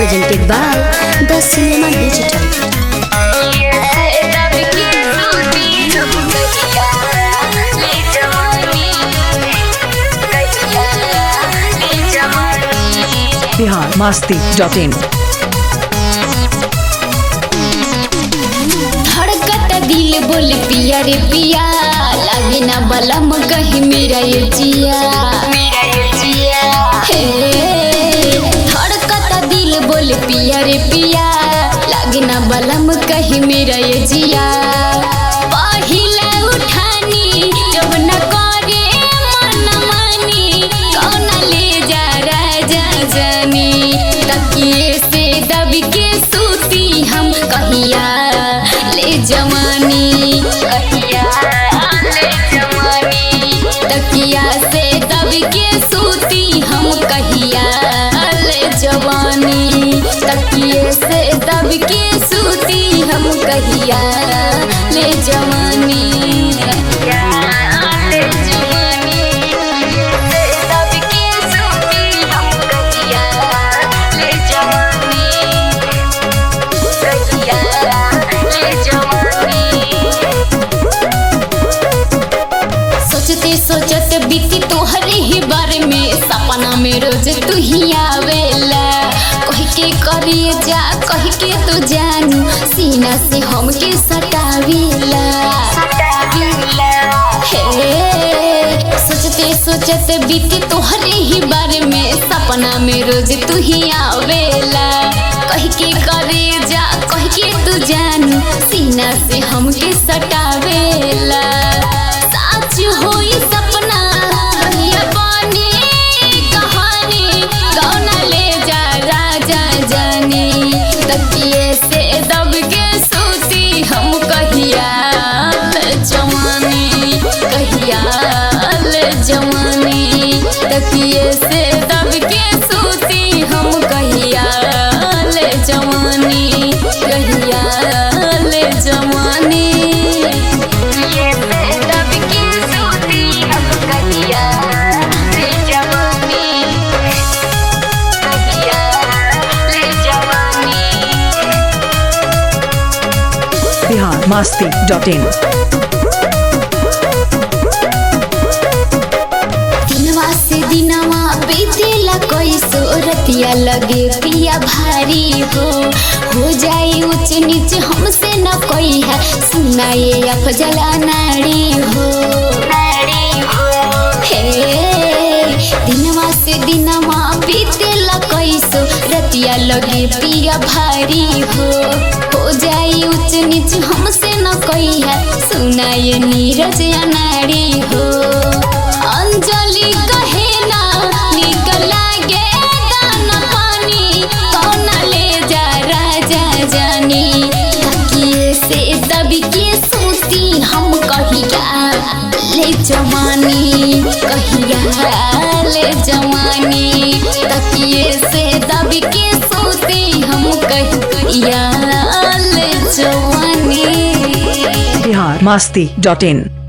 presented by The Cinema Digital. Bihar Masti dot in धड़कत दिल बोल पिया रे पिया लागे ना बलम कहीं मेरा ये जिया मेरा ये जिया हे धड़कत दिल बोल पिया रे पिया लागे ना बलम कहीं मेरा ये जिया पहिला उठानी जब न करे मन मानी कौन ले जा राजा जानी तकिए से दब के सूती हम कहिया ले जवानी कहिया ले जवानी तकिया से दब के सूती हम कहिया ले जवानी तकिए से दब के सूती हम कहिया ले जवानी ले जवानी से दब के सूती हम कहिया ले जवानी कहिया ले जवानी सोचते सोचते बीती तोहरे ही बारे में सपना में रोज तू ही आवेला कह के करिए जा कह के तू जानू सीना से हमके सटावेला हे सोचते सोचते बीती तोहरे ही बारे में सपना में रोज तू ही आवेला कह के करे जा कह के तू जानू सीना से हमके सटावेला साच होई सपना कहिया बने कहानी कौना ले जा राजा जानी तकिए से दब के सूती हम कहिया ले जवानी कहिया ले जवानी तकिए से दब के सूती हम कहिया ले जवानी कहिया ले जवानी बिहार मस्ती डॉट इन दिनवा से दिनवा बीतेला कैसो रतिया लगे पिया भारी हो हो जाए ऊंच नीच हमसे न कोई है सुनाए अफजला नाड़ी हो हे दिनवा से दिनवा बीतेला कैसो रतिया लगे पिया भारी हो हो जाए ऊंच नीच हमसे न कोई है सुनाए नीरज अनाड़ी हो अंजलि कहे ना निकल लागे दाना पानी कौन ले जा राजा जानी तकिए से दब के सूती हम कहिया ले जवानी कहिया ले जवानी तकिए से दब के सूती हम कहिया ले जवानी बिहार मस्ती डॉट इन